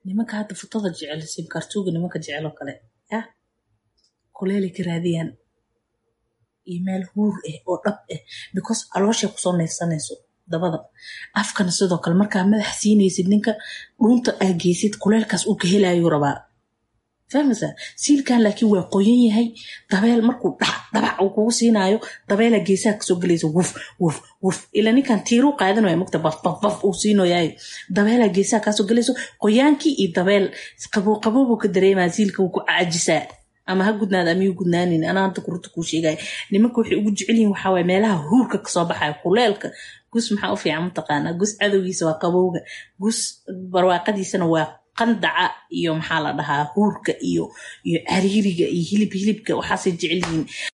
nimanka hadda futada jecel simkartuuga nimanka jecel oo kale yah kuleelay ka raadiyaan iyo meel huur ah oo dhab ah because calooshay kusoo neefsanayso dabada afkana sidoo kale markaa madax siinaysid ninka dhuunta aa geysid kuleelkaas uu ka helaayuu rabaa fahmaysaa siilkan laakiin waa qoyan yahay dabeel markuu dhac dhabac uu kugu siinaayo dabeelaa geesaha kasoo gelaysa wuf wuf wuf ila ninkan tiiruu qaadan waya mugta baf baf baf uu siinoyahay dabeelaa geesaha kaasoo gelayso qoyaankii iyo dabeel qabow qabow buu ka dareemaa siilka wuu ku caajisaa ama ha gudnaada ama yuu gudnaanin anaa hadda kurunta kuu sheegaya nimanka waxay ugu jecel yihin waxaa waye meelaha huurka kasoo baxaya kuleelka gus maxaa u fiican mataqaanaa gus cadowgiisa waa qabowga gus barwaaqadiisana waa qandaca iyo maxaa la dhahaa huurka iyo iyo cariiriga iyo hilib hilibka waxaasay jecel yihiin